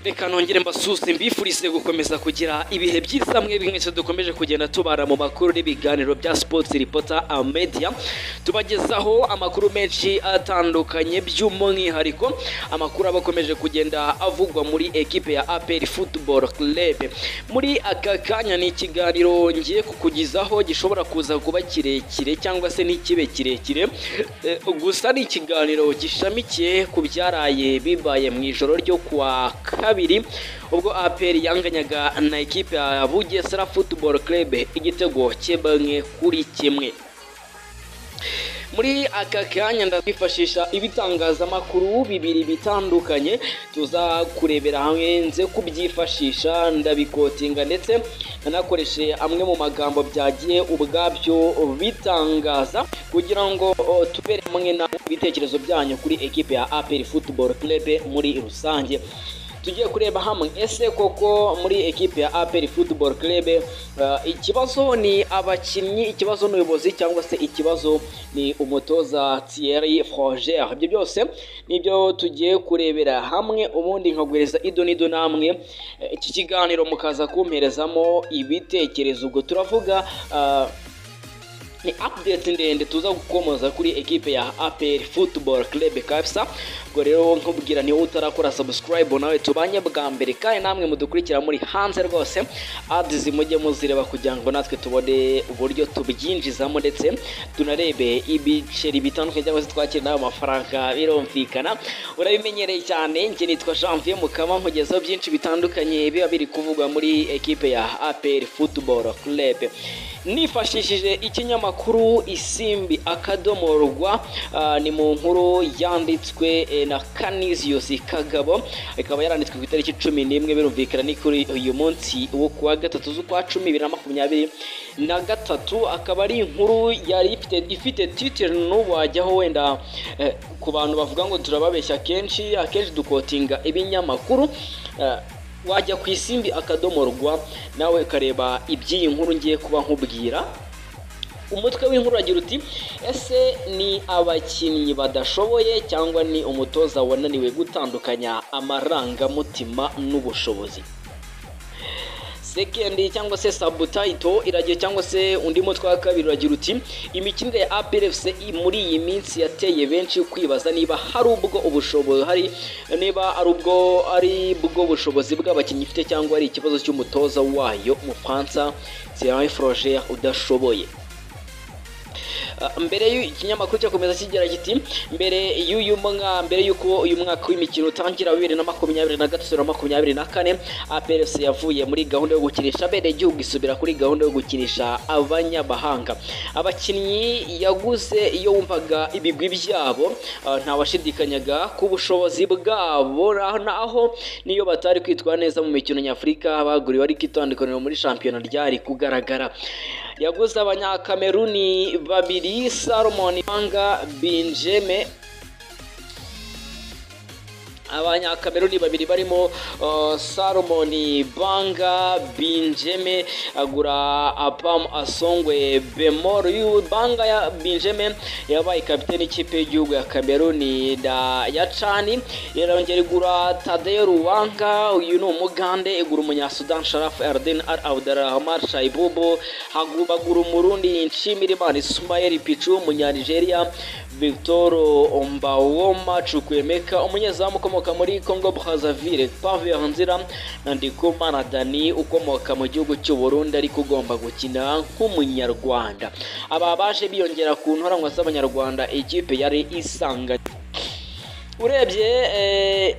reka nongere mbasuze mbifurize gukomeza kugira ibihe byiza mwe mwese dukomeje kugenda tubara mu makuru n'ibiganiro bya sports reporter and media tubagezaho amakuru menshi atandukanye by'umwihariko amakuru aba akomeje kugenda avugwa muri ekipe ya APR Football Club muri aka kanya ni ikiganiro ngiye kukugezaho gishobora kuza kuba kirekire cyangwa se ntikibe kirekire Eh, gusa ni ikiganiro gishamikiye ku byaraye bibaye mu ijoro ryo kuwa kabiri ubwo APR yanganyaga na ekipe ya Bugesera Football Club igitego kimwe kuri kimwe muri aka kanya ndakwifashisha ibitangazamakuru bibiri bitandukanye tuza kurebera hamwe nze kubyifashisha ndabikotinga ndetse nanakoreshe amwe mu magambo byagiye ubwabyo bitangaza kugira ngo o, tubere hamwe na ibitekerezo byanyu kuri ekipe ya APR Football Club muri rusange tugiye kureba hamwe ese koko muri ekipe ya APR Football Club eh, ikibazo ni abakinnyi ikibazo ni ubuyobozi cyangwa se ikibazo ni umutoza Thierry Froger ibyo byose nibyo tugiye kurebera hamwe ubundi nkaguhereza ido n'ido namwe eh, iki kiganiro mukaza kumperezamo ibitekerezo ubwo turavuga ah, ni update ndende tuza gukomoza kuri ekipe ya APR Football Club kabisa ubwo rero nkubwira niba utarakora subscribe nawe tubanye bwa mbere kandi namwe mudukurikira muri hanze rwose ads mujye muzireba kugira ngo natwe tubone uburyo tubyinjizamo ndetse tunarebe ibiceri bitandukanye cyangwa se twakire n'ayo mafaranga birumvikana urabimenyereye cyane njye nitwa Janvier Mukama nkugezeho byinshi bitandukanye biba biri kuvugwa muri ekipe ya APR Football Club nifashishije ikinyamakuru isimbi akadomo rwa ah, ni mu nkuru yanditswe eh, na Canisius Kagabo ikaba yaranditswe ku itariki cumi n'imwe birumvikana ni kuri uyu munsi wo kuwa gatatu z'ukwa cumi bibiri na makumyabiri na gatatu akaba ari inkuru yari ifite ifite titire n'ubu wajyaho wenda eh, ku bantu bavuga ngo turababeshya kenshi akenshi dukotinga ibinyamakuru eh, wajya ku isimbi akadomo rwa nawe ukareba iby'iyi nkuru ngiye kuba nkubwira umutwe w'inkuru uragira uti ese ni abakinnyi badashoboye cyangwa ni umutoza wananiwe gutandukanya amarangamutima n'ubushobozi sekendi cyangwa se sabutayito iragiye cyangwa se undi mutwe wa kabiri uragira uti imikinire ya APRFC muri iyi minsi yateye benshi kwibaza niba hari ubwo ubushobozi hari niba ari ubwo ari bwo bushobozi bw'abakinnyi ifite cyangwa ari ikibazo cy'umutoza wayo umufaransa Thierry Froger udashoboye Uh, mbere y'ikinyamakuru cyakomeza kigira kiti mbere y'uyu mwaka mbere y'uko uyu mwaka w'imikino utangira bibiri na makumyabiri na gatatu na makumyabiri na kane APRS yavuye muri gahunda yo gukinisha abenegihugu isubira kuri gahunda yo gukinisha abanyamahanga abakinnyi yaguze iyo wumvaga ibigwi byabo uh, ntawashidikanyaga ku bushobozi bwabo ra- naho niyo batari kwitwara neza mu mikino nyafurika baguriwe ariko itandukaniro muri shampiyona ryari kugaragara yaguze abanyakameruni babiri Salomon Ibanga Benjeme abanyakameruni babiri barimo uh, Salomon Banga Binjeme agura Apam Asongwe Bemoro uyu Banga ya Binjeme yabaye kapiteni ikipe y'igihugu ya Kameruni da ya Cani irongera igura Tadeo Ruwanga uyu ni umugande igura umunya Sudan Sharaf Erden Al Abdurrahman Shaibubu hagubagura umurundi Nshimirimana Ismael Pichu umunya Nigeria Victor Ombawoma Chukwemeka umunyezamu ukomoka muri Congo Brazzaville Pave Nzira na Ndikumana Dani ukomoka mu gihugu cy'u Burundi ariko ugomba gukina nk'umunyarwanda aba baje biyongera ku ntoranwa z'abanyarwanda ikipe yari isanganye urebye eh,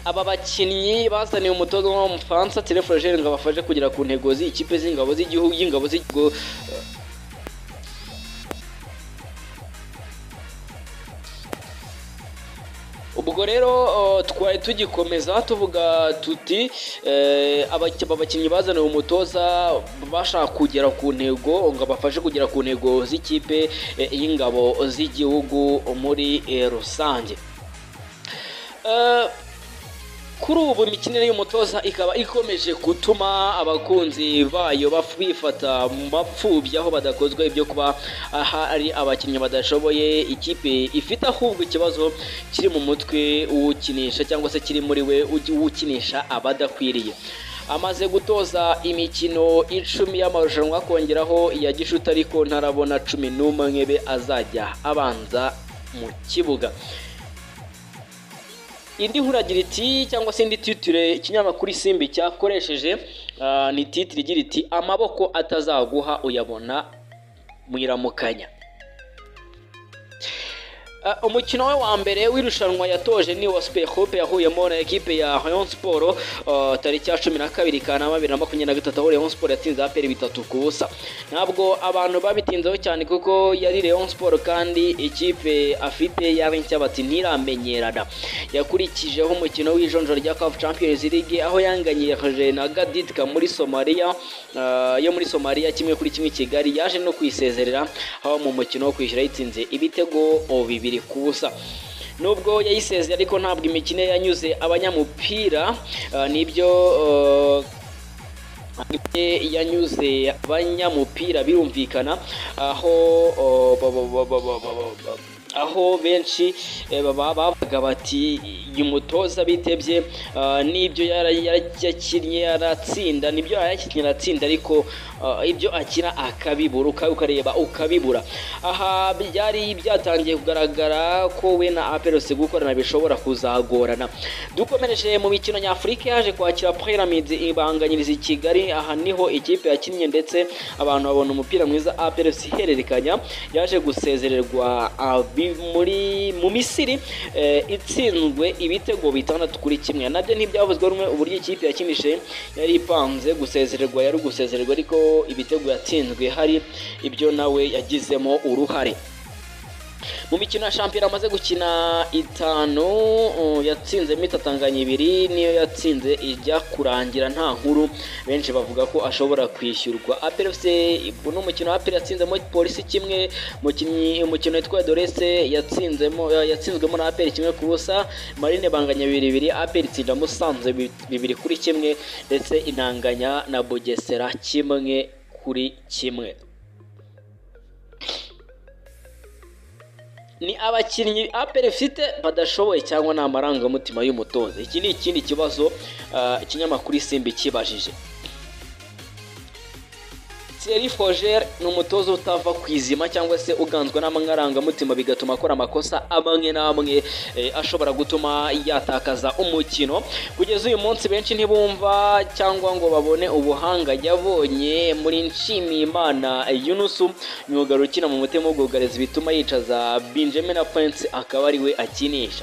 aba bakinnyi bazaniye umutoza w'umufaransa Terefogere ngo abafashe kugera ku ntego z'ikipe z'ingabo z'igihugu y'ingabo z'igihugu ubwo rero uh, twari tugikomeza tuvuga tuti eh, abaki- aba bakinnyi bazaniwe umutoza bashaka kugera ku ntego ngo abafashe kugera ku ntego z'ikipe eh, y'ingabo z'igihugu muri eh, rusange Eh, kuri ubu imikinire y'umutoza ikaba ikomeje gutuma abakunzi bayo baf- bifata bapfubya aho badakozwa ibyo kuba hari abakinnyi badashoboye ikipe ifite ahubwo ikibazo kiri mu mutwe uwukinisha cyangwa se kiri muri we ugi- uwukinisha abadakwiriye amaze gutoza imikino icumi y'amarushanwa akongeraho iya gishuti ariko ntarabona cumi n'umwe be azajya abanza mu kibuga indi nkuragira iti cyangwa se indi titire ikinyamakuru isimbi cyakoresheje ah, ni titire igira iti amaboko atazaguha uyabona mu iramukanya Ah, umukino we wa mbere w'irushanwa yatoje ni wa Hope yahuyemo na ekipe ya Rayon Sport ah, tariki ya cumi na kabiri Kanama bibiri na makumyabiri na gatatu aho Rayon Sport yatsinze APR bitatu ku busa ntabwo abantu babitinzeho cyane kuko yari Rayon Sport kandi ikipe afite yari nshya bati ntiramenyerana yakurikijeho umukino w'ijonjora rya CAF Champions League aho yanganyeje na Gaditka muri Somalia ah, yo muri Somalia kimwe kuri kimwe Kigali yaje no kwisezerera aho mu mukino wo kwishyura yitsinze ibitego o bibiri ku busa nubwo yayisezeye ariko ntabwo imikino ye yanyuze abanyamupira ah, nibyo ah, Ikipe yanyuze abanyamupira birumvikana aho oh, ba- ba- ba- ba- ba- ba- ba- aho benshi eh, baba bavuga bati uyu mutoza bitebye ah, n'ibyo yara- yara- yakinnye aratsinda nibyo yakinnye aratsinda ariko ah, ibyo akina akabibura uka- ukareba ukabibura aha byari byatangiye kugaragara ko we na aperose gukorana bishobora kuzagorana dukomereje mu mikino nyafurika yaje kwakira pyramids ibanganyiriza i kigali aha niho ikipe yakinnye ndetse abantu babona umupira mwiza aperose ihererekanya yaje gusezererwa abi- muri mu misiri eh, itsinzwe ibitego bitandatu kuri kimwe nabyo ntibyavuzwe rumwe uburyo ikipe yakinishije yari ipanze gusezererwa yari gusezererwa ariko ibitego yatsinzwe hari ibyo nawe yagizemo uruhare mu mikino ya shampiyona amaze gukina itanu uh, yatsinzemo itatanganya ibiri niyo yatsinze ijya kurangira nta nkuru benshi bavuga ko ashobora kwishyurwa apel fc ni umukino apel yatsinzemo polisi kimwe umukinnyi- umukino witwa dorese yatsinzemo ya- yatsinzwemo na apel kimwe ku busa marine banganya bibiri bibiri apel itsinda musanze bi- bibiri kuri kimwe ndetse inanganya na bugesera kimwe kuri kimwe ni abakinnyi aperi ifite badashoboye cyangwa ni amarangamutima y'umutoza iki ni ikindi kibazo ah, ikinyamakuru isimbi kibajije Thierry Foger ni umutoza utava ku izima cyangwa se uganzwa n'amarangamutima bigatuma akora amakosa amwe n'amwe eh, ashobora gutuma yatakaza umukino kugeza uyu munsi benshi ntibumva cyangwa ngo babone ubuhanga yabonye muri Nshimiyimana Yunusu myugariro ukina mu mutima w'ubwugarizi bituma yicaza Benjamin Prince akaba ari we akinisha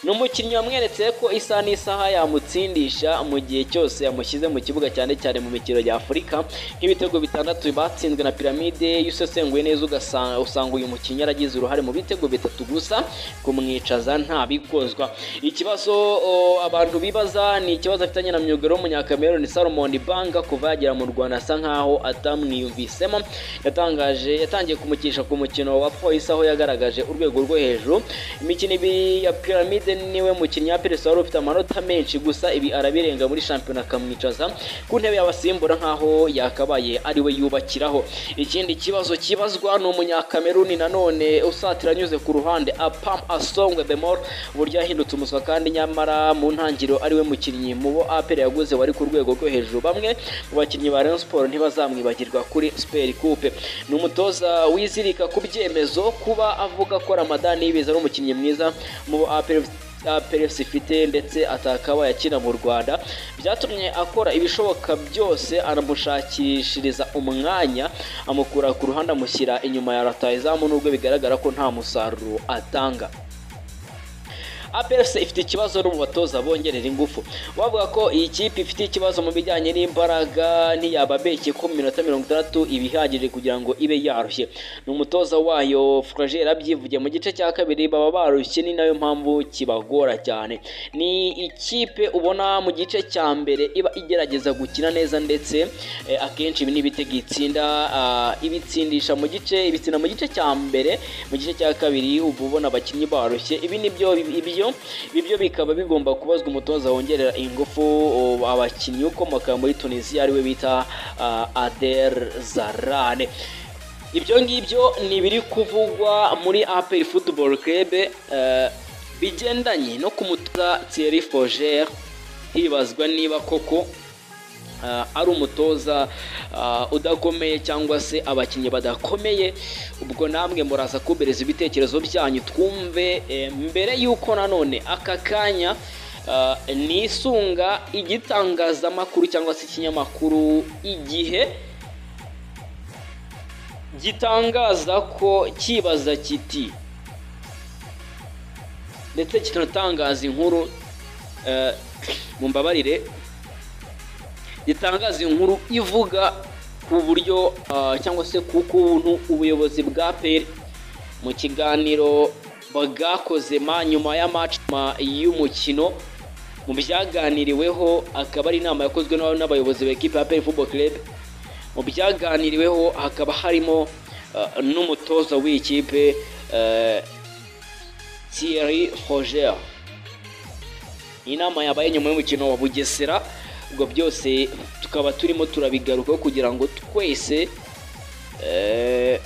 ni umukinnyi wamweretse ko isaha n'isaha yamutsindisha mu gihe cyose yamushyize mu kibuga cyane cyane mu mikino ya Afurika nk'ibitego bitandatu batsinzwe na piramide iyo usesenguye neza ugasanga usanga uyu mukinnyi yaragize uruhare mu bitego bitatu gusa kumwicaza nta bikozwa ikibazo o, abantu bibaza ni ikibazo afitanye na myugaro w'umunyakameruni Salomon Banga kuva yagera mu Rwanda asa nkaho atamwiyumvisemo yatangaje yatangiye kumukisha ku mukino wa polisi aho yagaragaje urwego rwo hejuru imikino ibiri ya piramide niwe mukinnyi wa peresi wari ufite amanota menshi gusa ibi arabirenga muri shampiyona akamwicaza ku ntebe y'abasimbura nkaho yakabaye ariwe yubakiraho ikindi kibazo kibazwa ni umunyakameruni nanone usatira anyuze ku ruhande apam asongwe bemol uburyo yahindutse umuswa kandi nyamara mu ntangiriro ariwe mukinnyi mu bo aperi yaguze wari ku rwego rwo hejuru bamwe mu bakinnyi ba Rayon Sport ntibazamwibagirwa kuri Super Coupe ni umutoza wizirika ku byemezo kuba avuga ko Ramadan Niyibizi ari umukinnyi mwiza mu bo APR APRFC ifite ndetse atakaba yakina mu Rwanda byatumye akora ibishoboka byose aramushakishiriza umwanya amukura ku ruhande amushyira inyuma ya rutayizamu nubwo bigaragara ko nta musaruro atanga APRFC ifite ikibazo no mu batoza bongerera ingufu bavuga ko iyi kipe ifite ikibazo mu bijyanye n'imbaraga ntiyababeshye ko mu minota mirongo itandatu iba ihagije kugira ngo ibe yarushye ni umutoza wayo Fragile abyivugiye mu gice cya kabiri baba barushye ni nayo mpamvu kibagora cyane ni ikipe ubona mu gice cya mbere iba igerageza gukina neza ndetse eh, akenshi ibi ni ibitego itsinda ah, ibitsindisha mu gice ibitsinda mu gice cya mbere mu gice cya kabiri uba ubona abakinnyi barushye ibi ni byo ibyo televiziyo ibyo bikaba bigomba kubazwa umutoza wongerera ingufu o, abakinnyi ukomoka muri tunisiya ariwe bita ah, ader zarane ibyo ngibyo ni ibiri kuvugwa muri aperi futuboro kerebe bigendanye no kumutoza Thierry Foger hibazwa niba koko ah, ari umutoza ah, udakomeye cyangwa se abakinnyi badakomeye ubwo namwe muraza kubereza ibitekerezo byanyu twumve eh, mbere y'uko nanone aka kanya ah, nisunga igitangazamakuru cyangwa se ikinyamakuru igihe gitangaza ko kibaza kiti ndetse kinatangaza inkuru eh, mumbabarire gitangaza inkuru ivuga ku buryo ah, cyangwa se ku kuntu ubuyobozi bwa peri mu kiganiro bwakoze ma nyuma ya match ma y'umukino mu byaganiriweho akaba ari inama yakozwe n'aba- n'abayobozi ba ekipa ya peri football club mu byaganiriweho hakaba harimo ah, n'umutoza w'ikipe eh, Thierry Roger inama yabaye nyuma y'umukino wa Bugesera ubwo byose tukaba turimo turabigarukaho kugira ngo twese eh,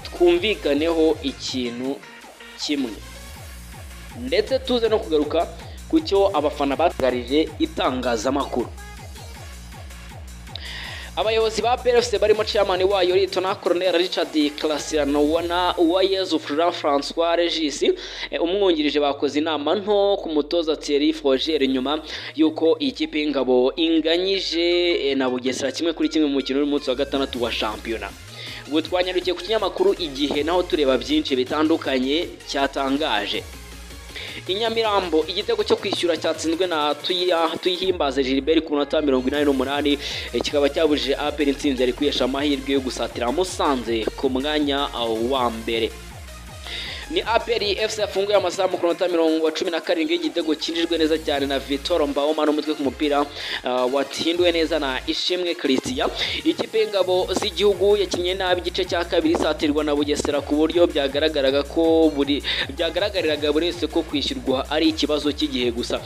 twumvikaneho ikintu kimwe ndetse tuze no kugaruka ku cyo abafana batangarije itangazamakuru abayobozi ba PRFC barimo chairman wayo Ritona Colonel Richard Clasiano wana Uwayezu Florent Francois Regis eh, umwungirije bakoze inama nto ku mutoza Thierry Froger nyuma yuko ikipe y'ingabo inganyije eh, na Bugesera kimwe kuri kimwe mu mukino w'umunsi wa gatandatu wa shampiyona ubwo twanyarukiye ku kinyamakuru igihe naho tureba byinshi bitandukanye cyatangaje i Nyamirambo igitego cyo kwishyura cyatsinzwe na Tuyi- tuyihimbaze Gilbert ku minota mirongo inani n'umunani eh, kikaba cyabujije aperi intsinzi ari kwihesha amahirwe yo gusatira Musanze ku mwanya ah, wa mbere ni aperi fc yafunguye amazamu ku minota mirongo cumi na karindwi y'igitego cyinjijwe neza cyane na vitoro mbawoma n'umutwe ku mupira ah, watsindiwe neza na ishimwe christian ikipe y'ingabo z'igihugu yakinnye nabi igice cya kabiri isatirwa na bugesera ku buryo byagaragaraga ko buri byagaragariraga buri wese ko kwishyurwa ari ikibazo cy'igihe gusa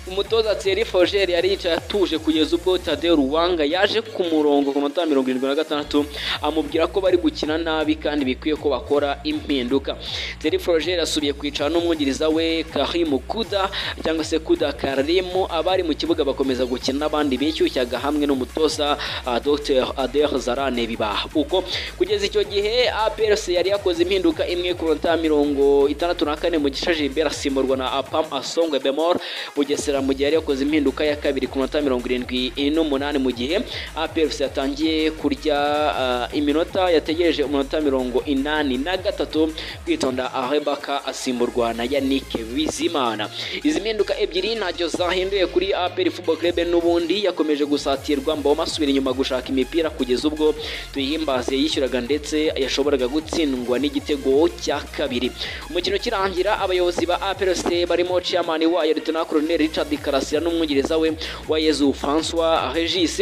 umutoza Thierry Foger yari yicaye atuje kugeza ubwo Tadeo Ruwanga yaje ku murongo ku minota mirongo irindwi na gatandatu amubwira ko bari gukina nabi kandi bikwiye ko bakora impinduka Thierry Foger asubiye kwicara n'umwungiriza we Karim Kuda cyangwa se Kuda Karim abari mu kibuga bakomeza gukina n'abandi bishyushyaga hamwe n'umutoza ah, Dr Ader Zarane bibaha uko kugeza icyo gihe APRC yari yakoze impinduka imwe ku minota mirongo itandatu na kane mu gishaje imbere asimburwa na Apam Asongwe Bemor Bugesera mu gihe yari yakoze impinduka ya kabiri ku minota mirongo irindwi n'umunani mu gihe APRC yatangiye kurya ah, iminota yategereje umunota mirongo inani na gatatu kwitonda Arebaka asimburwa na Yannick Bizimana izi mpinduka ebyiri ntacyo zahinduye kuri APR Football Club n'ubundi yakomeje gusatirwa mboma asubira inyuma gushaka imipira kugeza ubwo tuyihimbaze yishyuraga ndetse yashoboraga gutsindwa n'igitego cya kabiri umukino ukirangira abayobozi ba APRC barimo chairman wayo Lieutenant Colonel Richard Karasira n'umwungiriza we wa Yezu François Regis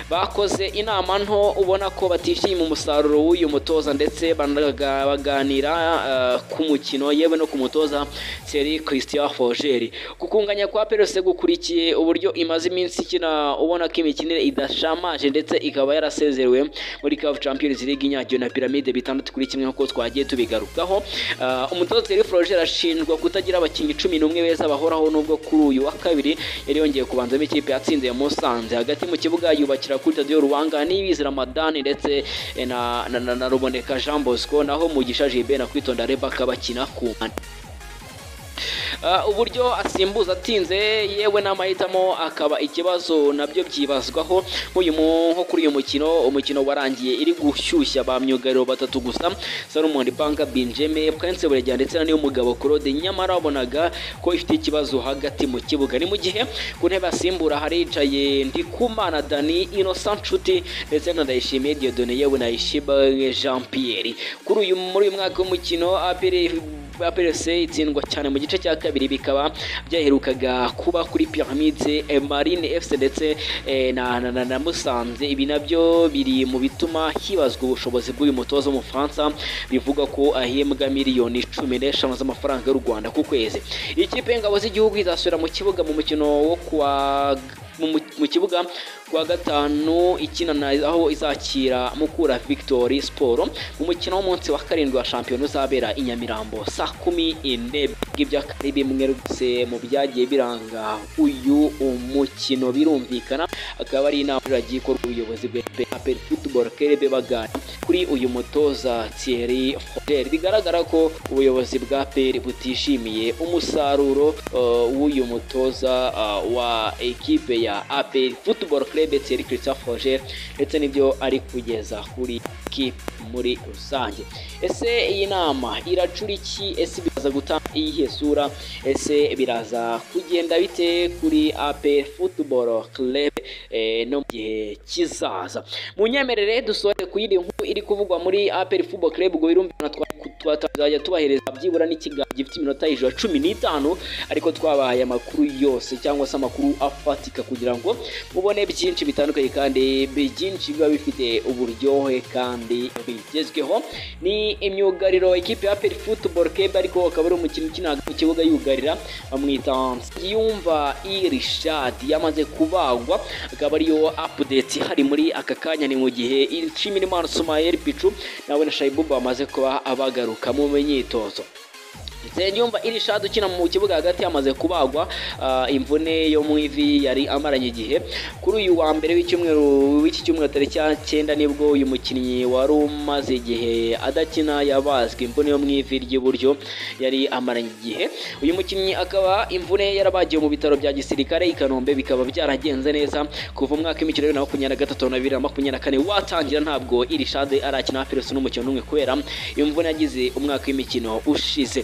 bakoze inama nto ubona ko batishimiye umusaruro w'uyu mutoza ndetse banaga- baganira eh, ku mukino yewe no ku mutoza Thierry Christian Foger kukunganya kwa Perose gukurikiye uburyo imaze iminsi ikina ubona ko imikinire idashamaje ndetse ikaba yarasezerewe muri CAF Champions League inyagyo na Pyramide bitandatu kuri kimwe nk'uko twagiye tubigarukaho Ah, umutoza Thierry Foger ashinjwa kutagira abakinnyi cumi n'umwe beza bahoraho nubwo kuri uyu wa kabiri yari yongeye kubanzamo ikipe yatsinze ya Musanze hagati mu kibuga yubakira kuri Tadio Ruwanga n'Ibizi Ramadan ndetse eh, na, na, na, na Ruboneka Jean Bosco naho Mugisha Jibe na Kwitonda Rebecca bakina ku mpande Ah, uburyo asimbuza atinze yewe n'amahitamo akaba ikibazo nabyo byibazwaho nk'uyu mu- nko kuri uyu mukino umukino warangiye iri gushyushya ba myugariro batatu gusa Salomon Banga Benjamin Prince Buregeya ndetse na Niyomugabo Claude nyamara wabonaga ko ifite ikibazo hagati mu kibuga ni mu gihe ku ntebe asimbura haricaye Ndikumana Dani Innocent Nshuti ndetse na Ndayishimiye Dieudonné yewe na Ishiba Jean Pierre kuri uyu muri uyu mwaka w'umukino APR ikipe ya PLC itsindwa cyane mu gice cya kabiri bikaba byaherukaga kuba kuri Pyramide eh, Marine FC ndetse eh, na, na, na, na Musanze ibi nabyo biri mu bituma hibazwa ubushobozi bw'uyu mutoza w'umufaransa bivugwa ko ahembwa miliyoni cumi n'eshanu z'amafaranga y'u Rwanda ku kwezi ikipe y'ingabo z'igihugu izasubira mu kibuga mu mukino wo kuwa mu- mu kibuga kuwa gatanu ikinana aho izakira mukura victory siporo mu mukino w'umunsi wa karindwi wa shampiyona uzabera i nyamirambo saa kumi n'ebyiri iby'akari bimwe rwose mu byagiye biranga uyu umukino birumvikana akaba ari inama y'abaturage ikorwa ubuyobozi bwa aperi futuboro kerebe bagana kuri uyu mutoza thierry foder bigaragara ko ubuyobozi bwa aperi butishimiye umusaruro eh, w'uyu mutoza eh, wa ekipe ya aperi futuboro kerebe thierry christophe foder ndetse n'ibyo ari kugeza kuri ekipe muri rusange ese iyi nama iracura iki ese biraza gutanga iyihe sura ese biraza kugenda bite kuri aperi futuboro kerebe eh, no mu gihe kizaza mu nyemerere dusohore ku yindi nkuru iri kuvugwa muri aperi fubo club ubwo birumvikana twazajya tubahereza byibura n'ikiganiro gifite iminota hejuru ya cumi n'itanu ariko twabahaye amakuru yose cyangwa se amakuru afatika kugira ngo mubone byinshi bitandukanye kandi byinshi biba bifite uburyohe kandi bigezweho ni imyugariro ikipe ya aperi futuboro kebe ariko akaba ari umukino ukina mu kibuga yugarira bamwita yumva irishadi yamaze kubagwa akaba ariyo apudeti hari muri aka kanya ni mu gihe Nshimirimana Sumayeli Pichu nawe na Shaibubu bamaze kuba abagaruka mu myitozo ndetse nyumva iri shadi ukina mu kibuga hagati yamaze kubagwa ah, imvune yo mu ivi yari amaranye igihe kuri uyu wa mbere w'icyumweru w'iki cyumweru tariki ya cyenda nibwo uyu mukinnyi wari umaze igihe adakina yabazwe imvune yo mu ivi ry'iburyo yari amaranye igihe uyu mukinnyi akaba imvune yarabagiwe mu bitaro bya gisirikare i kanombe bikaba byaragenze neza kuva umwaka w'imikino bibiri na makumyabiri na gatatu na bibiri na makumyabiri na kane watangira ntabwo iri shadi arakina pereso n'umukino n'umwe kubera imvune yagize umwaka w'imikino ushize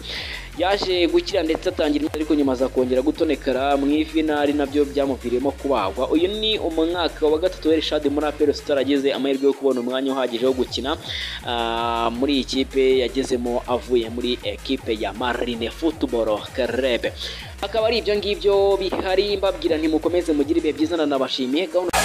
yaje gukira ndetse atangira imyitozo, ariko nyuma aza kongera gutonekara mu ivi nari nabyo byamuviriyemo kubagwa uyu ni umwaka wa gatatu w'iri shadi muri apero tutaragize amahirwe yo kubona umwanya uhagije wo gukina ah, muri iyi kipe yagezemo avuye muri ekipe ya marine futuboro karebe akaba ari ibyo ngibyo bihari mbabwira ntimukomeze mugire ibihe byiza nanabashimiye gahunda